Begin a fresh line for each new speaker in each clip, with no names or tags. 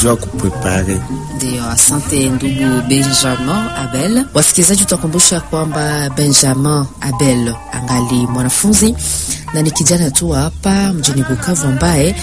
jua kuprepare.
Ndio, asante ndugu Benjamin Abel. Wasikilizaji, tutakumbusha kwamba Benjamin Abel angali mwanafunzi na ni kijana tu hapa mjini Bukavu ambaye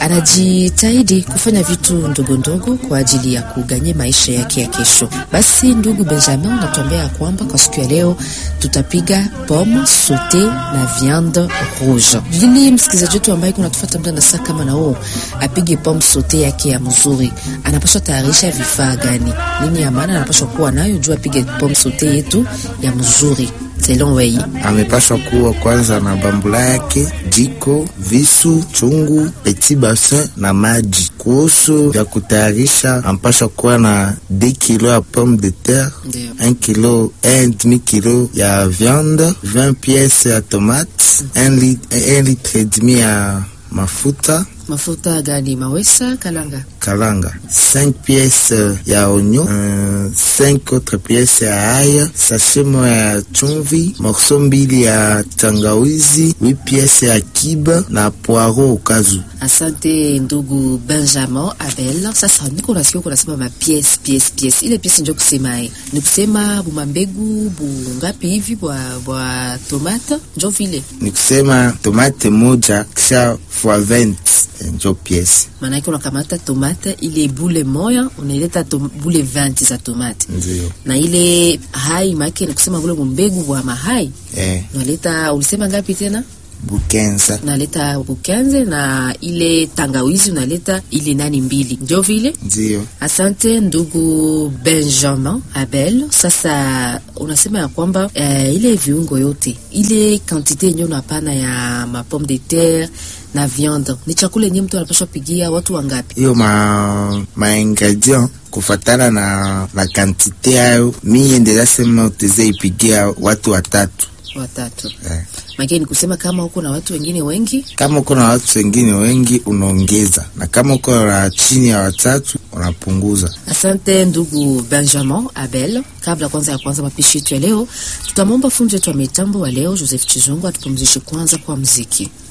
anajitahidi kufanya vitu ndogo ndogo kwa ajili ya kuganye maisha yake ya kesho. Basi ndugu Benjamin, unatuambia kwamba kwa siku ya leo tutapiga pomme saute na viande rouge. Ili msikilizaji wetu ambaye kunatufuata muda na saa kama na huo apige pomme saute yake ya mzuri, anapaswa tayarisha vifaa gani? Nini ya maana anapaswa kuwa nayo juu apige pomme saute yetu ya mzuri selon wei
Amepashwa kuwa kwanza na bambula yake, jiko, visu, chungu, petit bassin na maji. Kuhusu vya kutayarisha, ampashwa kuwa na 2 kilo ya pomme de terre,
Ndio.
1 kilo 1 kilo ya viande, 20 pièces ya tomate, 1 litre, 1 litre et demi ya mafuta
mafuta gani? Mawesa kalanga
kalanga 5 pièces ya oignon euh, 5 autres pièces ya aya sachet moya ya chumvi morceau mbili ya tangawizi 8 pièces ya kiba na poiro ukazu
Asante ndugu Benjamin Abel. Sasa niko nasikia uko nasema ma piece piece piece, ile piece ndio kusema eh, ni kusema buma mbegu bungapi hivi bwa bwa tomate njo vile,
ni kusema tomate moja kisha fois 20 njo pièce
maana yake unakamata tomate ile bule moya unaileta tom, bule 20 za tomate
ndio
na ile hai make ni kusema bule mbegu bwa mahai
eh,
unaleta, ulisema ngapi tena?
bukenza
Unaleta bukenze na ile tangawizi unaleta ile nani mbili, ndio vile
ndio
Asante ndugu Benjamin Abel. Sasa unasema ya kwamba eh, ile viungo yote ile kantite yenye unapana ya ma pomme de terre na viande ni chakula yenye mtu anapaswa pigia watu wangapi?
hiyo ma, ma ingredient kufatana na na kantite yayo miye ndezasema uteze ipigia watu watatu
Watatu.
eh.
Makini kusema kama huko na watu wengine wengi
Kama uko na watu wengine wengi unaongeza, na kama uko na chini ya watatu unapunguza.
Asante ndugu Benjamin Abel. Kabla kwanza ya kwanza mapishi yetu ya leo, tutamwomba fundi wetu wa mitambo wa leo Joseph Chizungu atupumzishe kwanza kwa mziki.